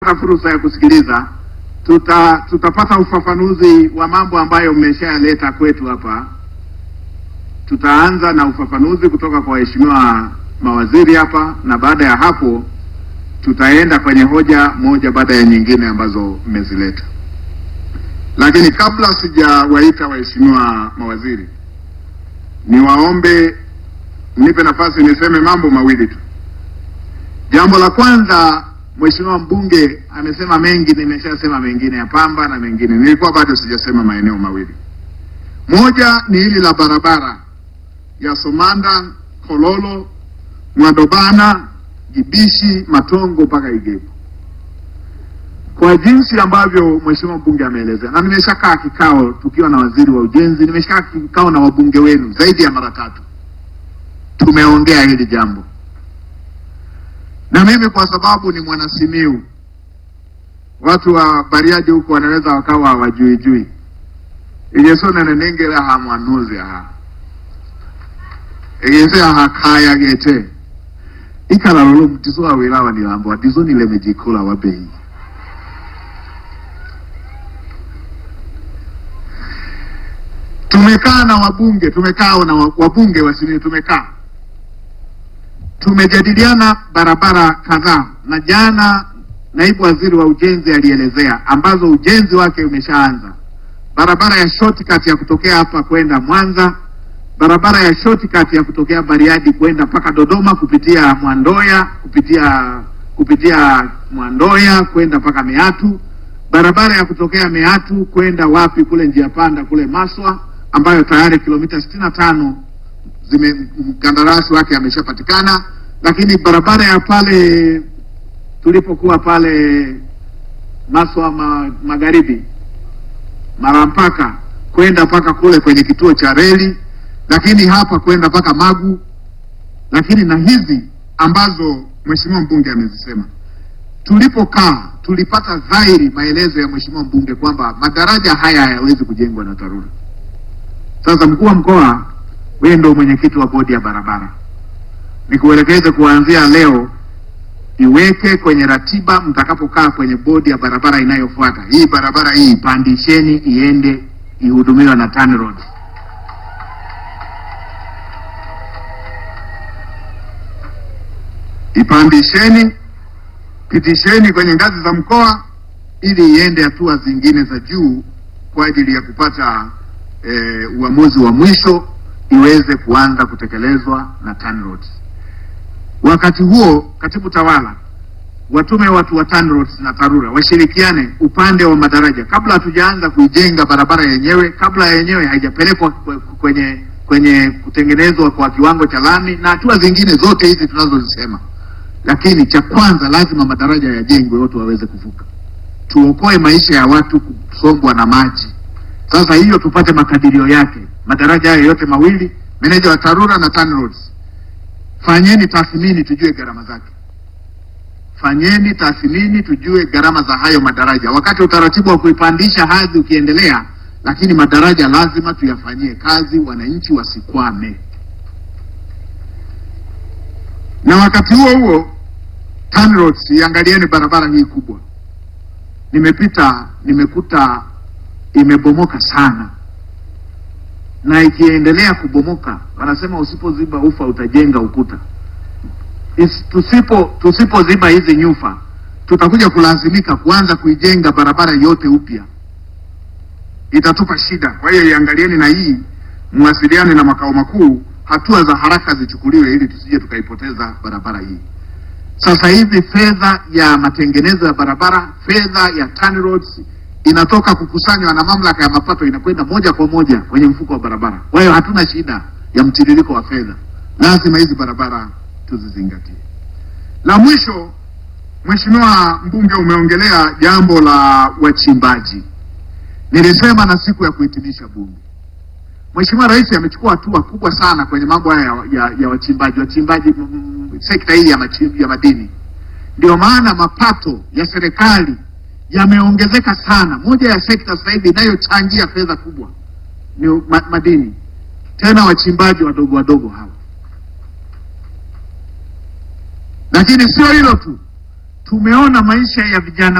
fursa ya kusikiliza tuta, tutapata ufafanuzi wa mambo ambayo mmeshayaleta kwetu hapa. Tutaanza na ufafanuzi kutoka kwa waheshimiwa mawaziri hapa, na baada ya hapo tutaenda kwenye hoja moja baada ya nyingine ambazo mmezileta. Lakini kabla sijawaita waheshimiwa mawaziri, niwaombe mnipe nafasi niseme mambo mawili tu. Jambo la kwanza, Mheshimiwa mbunge amesema mengi, nimeshasema mengine ya Pamba na mengine, nilikuwa bado sijasema maeneo mawili. Moja ni hili la barabara ya Somanda, Kololo, Mwadobana, Gibishi, Matongo mpaka Igebu. Kwa jinsi ambavyo Mheshimiwa mbunge ameelezea, na nimeshakaa kikao tukiwa na waziri wa ujenzi, nimeshakaa kikao na wabunge wenu zaidi ya mara tatu, tumeongea hili jambo na mimi kwa sababu ni mwanasimiu, watu wa Bariadi huko wanaweza wakawa hawajuijui igesonenenengera ha mwanuzi ha egese aha kaya gete ikala lolo mtizo wa wilawa nilambo atizo nilemejikola wa bei tumekaa na wabunge tumekaa na wabunge wa Simiyu tumekaa tumejadiliana barabara kadhaa, na jana naibu waziri wa ujenzi alielezea ambazo ujenzi wake umeshaanza. Barabara ya shortcut ya kutokea hapa kwenda Mwanza, barabara ya shortcut ya kutokea Bariadi kwenda mpaka Dodoma kupitia Mwandoya, kupitia kupitia Mwandoya kwenda mpaka Meatu, barabara ya kutokea Meatu kwenda wapi kule njia panda kule Maswa, ambayo tayari kilomita sitini na tano zime mkandarasi wake ameshapatikana, lakini barabara ya pale tulipokuwa pale Maswa ma, magharibi Marampaka kwenda mpaka kule kwenye kituo cha reli, lakini hapa kwenda mpaka Magu, lakini na hizi ambazo mheshimiwa mbunge amezisema. Tulipokaa tulipata dhahiri maelezo ya mheshimiwa mbunge kwamba madaraja haya hayawezi kujengwa na TARURA. Sasa mkuu wa mkoa wewe ndio mwenyekiti wa bodi ya barabara, nikuelekeze kuanzia leo, iweke kwenye ratiba mtakapokaa kwenye bodi ya barabara inayofuata. Hii barabara hii ipandisheni, iende ihudumiwa na TANROADS. Ipandisheni, pitisheni kwenye ngazi za mkoa, ili iende hatua zingine za juu kwa ajili ya kupata eh, uamuzi wa mwisho iweze kuanza kutekelezwa na TANROADS. Wakati huo, katibu tawala watume watu wa TANROADS na TARURA washirikiane upande wa madaraja, kabla hatujaanza kuijenga barabara yenyewe, kabla yenyewe haijapelekwa kwenye kwenye kutengenezwa kwa kiwango cha lami na hatua zingine zote hizi tunazozisema. Lakini cha kwanza lazima madaraja yajengwe, watu waweze kuvuka, tuokoe maisha ya watu kusombwa na maji. Sasa hiyo tupate makadirio yake madaraja hayo yote mawili, meneja wa TARURA na TANROADS, fanyeni tathmini tujue gharama zake. Fanyeni tathmini tujue gharama za hayo madaraja, wakati utaratibu wa kuipandisha hadhi ukiendelea, lakini madaraja lazima tuyafanyie kazi, wananchi wasikwame. Na wakati huo huo, TANROADS, iangalieni barabara hii kubwa, nimepita nimekuta imebomoka sana na ikiendelea kubomoka, wanasema usipoziba ufa utajenga ukuta. Is, tusipo tusipoziba hizi nyufa tutakuja kulazimika kuanza kuijenga barabara yote upya, itatupa shida. Kwa hiyo iangalieni na hii, mwasiliane na makao makuu, hatua za haraka zichukuliwe ili tusije tukaipoteza barabara hii. Sasa hivi fedha ya matengenezo ya barabara, fedha ya TANROADS inatoka kukusanywa na mamlaka ya mapato inakwenda moja kwa moja kwenye mfuko wa barabara. Kwa hiyo hatuna shida ya mtiririko wa fedha, lazima hizi barabara tuzizingatie. La mwisho, Mheshimiwa mbunge, umeongelea jambo la wachimbaji. Nilisema na siku ya kuhitimisha bunge, Mheshimiwa Rais amechukua hatua kubwa sana kwenye mambo haya ya, ya, ya wachimbaji wachimbaji, sekta hii ya, machim, ya madini. Ndio maana mapato ya serikali yameongezeka sana. Moja ya sekta sasa hivi inayochangia fedha kubwa ni ma madini, tena wachimbaji wadogo wadogo hawa. Lakini sio hilo tu, tumeona maisha ya vijana